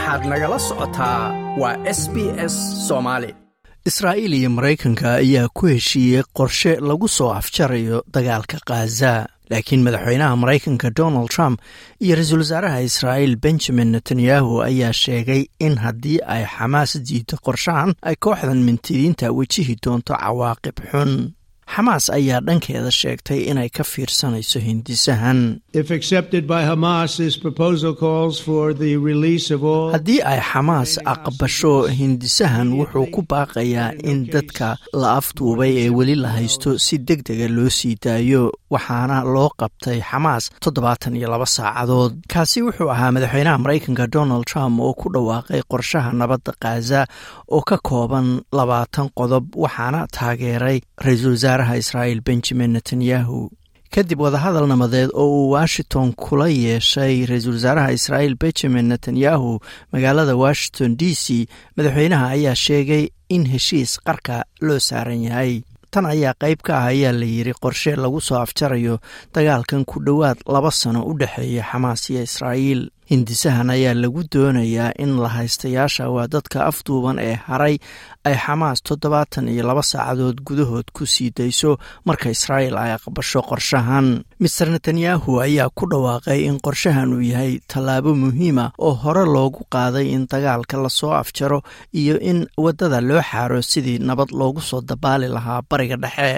waxaad nagala socotaa waa s b s soomaali israa'iil iyo maraykanka ayaa ku heshiiyey qorshe lagu soo afjarayo dagaalka khaza laakiin madaxweynaha maraykanka donald trump iyo ra-iisul wasaaraha israa'iil benjamin netanyahu ayaa sheegay in haddii ay xamaas diido qorshahan ay kooxdan mintidiinta wejihi doonto cawaaqib xun xamaas ayaa dhankeeda sheegtay inay ka fiirsanayso hindisahan haddii ay xamaas aqbasho hindisahan wuxuu ku baaqayaa in dadka la afduubay ee weli la haysto si deg dega loo sii daayo waxaana loo qabtay xamaas toddobaatan iyo laba saacadood kaasi wuxuu ahaa madaxweynaha maraykanka donald trump oo ku dhawaaqay qorshaha nabadda khaza oo ka kooban labaatan qodob waxaana taageeray ra-iisul wasaaraha israa'iil benjamin netanyahu kadib wadahadal nabadeed oo uu washington kula yeeshay ra-iisul wasaaraha israa'iil benjamin netanyahu magaalada washington d c madaxweynaha ayaa sheegay in heshiis qarka loo saaran yahay tan ayaa qayb ka ah ayaa la yidhi qorshe lagu soo afjarayo dagaalkan ku dhowaad laba sano u dhexeeya xamaas iyo israa'iil hindisahan ayaa lagu doonayaa in la haystayaasha waa dadka afduuban ee haray ay xamaas toddobaatan iyo laba saacadood gudahood ku sii dayso marka israa'iil ay aqbasho qorshahan master netanyahu ayaa ku dhawaaqay in qorshahan uu yahay tallaabo muhiima oo hore loogu qaaday in dagaalka lasoo afjaro iyo in waddada loo xaaro sidii nabad loogu soo dabaali lahaa bariga dhexe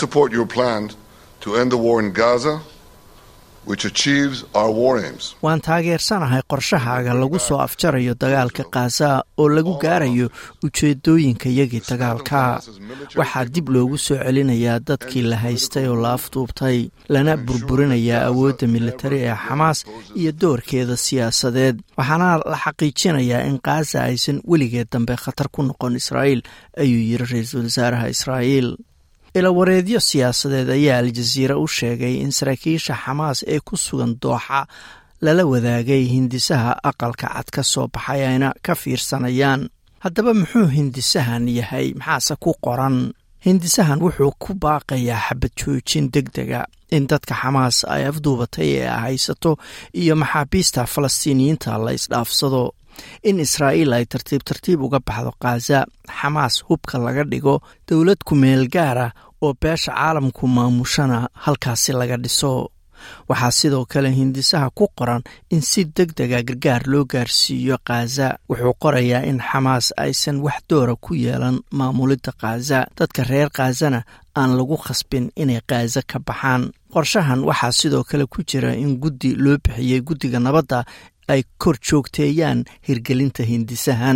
waan taageersanahay qorshahaaga lagu soo afjarayo dagaalka khaza oo lagu gaarayo ujeedooyinkayagii dagaalka waxaa dib loogu soo celinayaa dadkii la haystay oo la afduubtay lana burburinayaa awoodda militari ee xamaas iyo doorkeeda siyaasadeed waxaana la xaqiijinayaa in khaza aysan weligeed dambe khatar ku noqon israa'iil ayuu yidhi ra-iisul wasaaraha israa'iil ilawareedyo siyaasadeed ayaa aljaziira u sheegay in saraakiisha xamaas ee ku sugan dooxa lala wadaagay hindisaha aqalka cad ka soo baxay ayna ka fiirsanayaan haddaba muxuu hindisahan yahay maxaase ku qoran hindisahan wuxuu ku baaqayaa xabad joojin deg dega in dadka xamaas ay afduubatay ee haysato iyo maxaabiista falastiiniyiinta la isdhaafsado in israa'iil ay tartiib tartiib uga baxdo khaza xamaas hubka laga dhigo dowlad ku-meel gaara oo beesha caalamku maamushana halkaasi laga dhiso waxaa sidoo kale hindisaha ku qoran in si deg dega gargaar loo gaarsiiyo khaza wuxuu qorayaa in xamaas aysan wax doora ku yeelan maamulidda khaza dadka reer khazana aan lagu khasbin inay khaza ka baxaan qorshahan waxaa sidoo kale ku jira in guddi loo bixiyey guddiga nabadda ay kor joogteeyaan hirgelinta hindisahan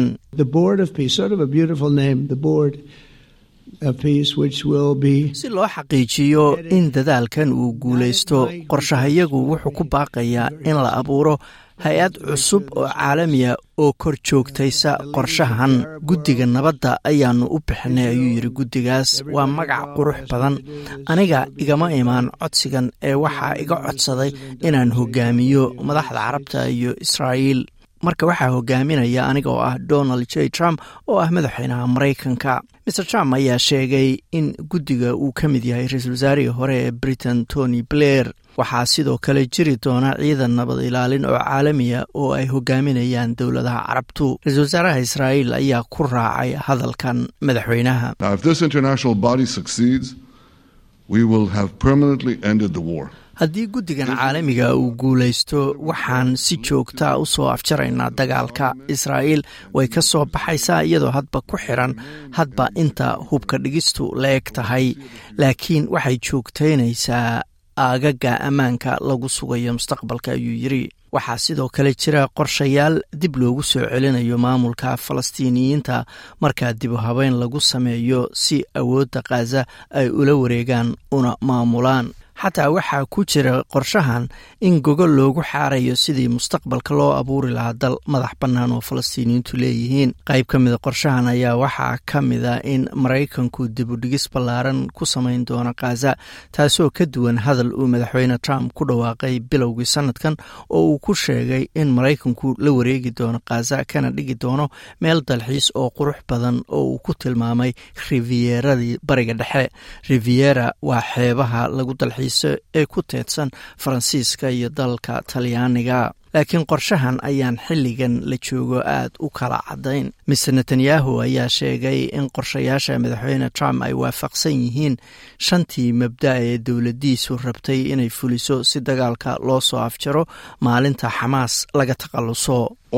si loo xaqiijiyo in dadaalkan uu guulaysto qorshahayagu wuxuu ku baaqayaa in la abuuro hay-ad cusub oo caalamiya oo kor joogtaysa qorshahan guddiga nabadda ayaanu u bixinay ayuu yidhi guddigaas waa magac qurux badan aniga igama imaan codsigan ee waxaa iga codsaday inaan hogaamiyo madaxda carabta iyo israa'iil marka waxaa hogaaminaya aniga oo ah donald j trump oo ah madaxweynaha maraykanka maer trump ayaa sheegay in guddiga uu ka mid yahay ra-iisul wasaarihii hore ee britain tony blair waxaa sidoo kale jiri doona ciidan nabad ilaalin oo caalamiya oo ay hogaaminayaan dowladaha carabtu ra-iisul wasaaraha israa'iil ayaa ku raacay hadalkan madaxweynaha haddii guddigan caalamiga uu guulaysto waxaan si joogtaa u soo afjaraynaa dagaalka israa'iil way ka soo baxaysaa iyadoo hadba ku xiran hadba inta hubka dhigistu la eg tahay laakiin waxay joogtaynaysaa aagaga ammaanka lagu sugayo mustaqbalka ayuu yidri waxaa sidoo kale jira qorshayaal dib loogu soo celinayo maamulka falastiiniyiinta markaa dibu habeyn lagu sameeyo si awoodda khaza ay ula wareegaan una maamulaan xataa waxaa ku jira qorshahan in gogol loogu xaarayo sidii mustaqbalka loo abuuri lahaa dal madax bannaan oo falastiiniyiintu leeyihiin qayb ka mida qorshahan ayaa waxaa ka mida in maraykanku dibudhigis ballaaran ku samayn doono khaza taasoo ka duwan hadal uu madaxweyne trump ku dhawaaqay bilowgii sanadkan oo uu ku sheegay in maraykanku la wareegi doono khaza kana dhigi doono meel dalxiis oo qurux badan oo uu ku tilmaamay rivieradii bariga dhexe riviera waa xeebaha lagu dalxiis argagixiso ee ku teedsan faransiiska iyo dalka talyaaniga laakiin qorshahan ayaan xilligan la joogo aad u kala caddayn mister netanyahu ayaa sheegay in qorshayaasha madaxweyne trump ay waafaqsan yihiin shantii mabda ee dowladdiisu rabtay inay fuliso si dagaalka loo soo afjaro maalinta xamaas laga takhalluso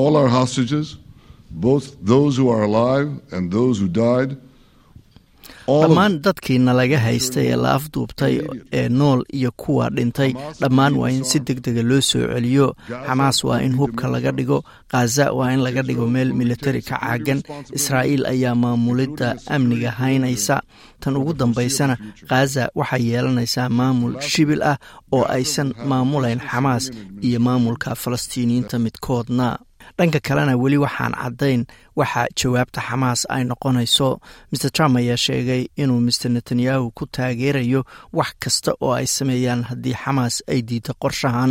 dhammaan dadkiina laga haystay ee la afduubtay ee nool iyo kuwa dhintay dhammaan waa in si deg dega loo soo celiyo xamaas waa in hubka laga dhigo khaza waa in laga dhigo meel militari ka caagan israa'iil ayaa maamulidda amniga haynaysa tan ugu dambaysana khaza waxay yeelanaysaa maamul shibil ah oo aysan maamulayn xamaas iyo maamulka falastiiniyiinta midkoodna dhanka kalena weli waxaan caddayn waxa jawaabta xamaas ay noqonayso maer trump ayaa sheegay inuu maer netanyahu ku taageerayo wax kasta oo ay sameeyaan haddii xamaas ay diiddo qorshahan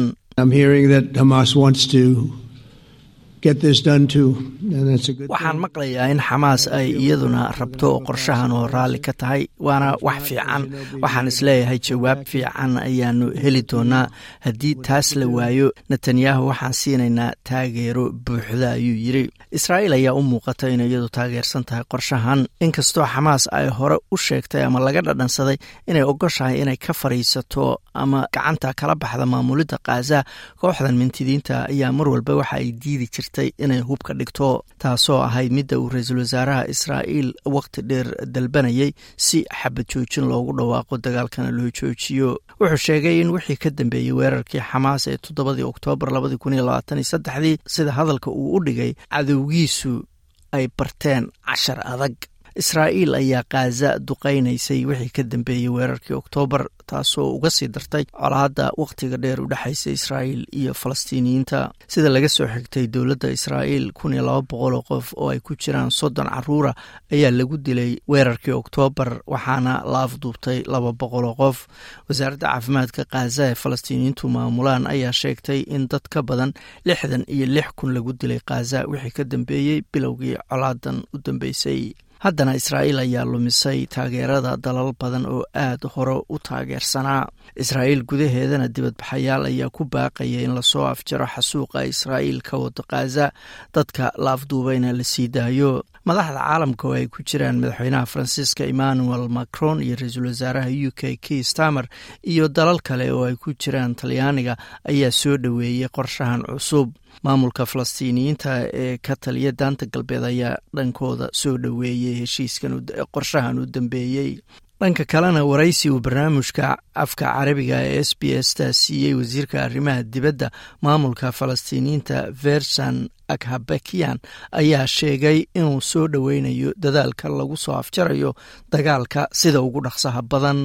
waxaan maqlayaa in xamaas ay iyaduna rabto qorshahan oo raalli ka tahay waana wax fiican waxaan isleeyahay jawaab fiican ayaanu heli doonaa haddii taas la waayo netanyahu waxaan siinaynaa taageero buuxda ayuu yidri israa'iil ayaa u muuqata inay iyadu taageersan tahay qorshahan inkastoo xamaas ay hore u sheegtay ama laga dhadhansaday inay ogoshahay inay ka fadhiisato ama gacanta kala baxda maamulidda khaza kooxdan mintidiinta ayaa mar walba waxa ay diidi jirtay inay hubka dhigto taasoo ahayd midda uu ra-iisul wasaaraha israa'iil waqti dheer dalbanayay si xabad joojin loogu dhawaaqo dagaalkana loo joojiyo wuxuu sheegay in wixii ka dambeeyey weerarkii xamaas ee toddobadii oktoobar labadii kun iyo labaatan iyo saddexdii sida hadalka uu u dhigay cadowgiisu ay barteen cashar adag israa'iil ayaa khaza duqaynaysay wixii ka dambeeyey weerarkii oktoobar taasoo uga sii dartay colaadda wakhtiga dheer u dhexaysa israa'iil iyo falastiiniyiinta sida laga soo xigtay dowladda israa'iil kun iyo laba boqol oo qof oo ay ku jiraan soddon caruura ayaa lagu dilay weerarkii oktoobar waxaana la afduubtay laba boqol oo qof wasaaradda caafimaadka khaza ee falastiiniyiintu maamulaan ayaa sheegtay in dad ka badan lixdan iyo lix kun lagu dilay khaza wixii ka dambeeyey bilowgii colaadan u dambeysay haddana israa'iil ayaa lumisay taageerada dalal badan oo aad hore u taageersanaa israa'iil gudaheedana dibadbaxayaal ayaa ku baaqaya in lasoo afjaro xasuuqa israa'iil ka wado khaza dadka la afduubayna la sii daayo madaxda caalamka oo ay ku jiraan madaxweynaha faransiiska emmanuel macron iyo ra-iisul wasaaraha u k k stamer iyo dalal kale oo ay ku jiraan talyaaniga ayaa soo dhoweeyey qorshahan cusub maamulka falastiiniyiinta ee ka taliya daanta galbeed ayaa dhankooda soo dhoweeyey heshiiskan qorshahan u dambeeyey dhanka kalena waraysi uu barnaamijka afka carabiga ee s b s ta siiyey wasiirka arrimaha dibadda maamulka falastiiniyiinta versan akhabakiyan ayaa sheegay inuu soo dhoweynayo dadaalka lagu soo afjarayo dagaalka sida ugu dhaqsaha badan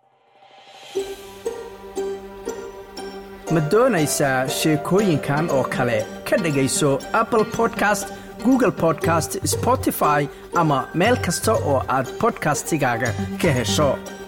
ma doonaysaa sheekooyinkan oo kale ka dhegayso apple podcast google podcast spotify ama meel kasta oo aad bodkastigaaga ka hesho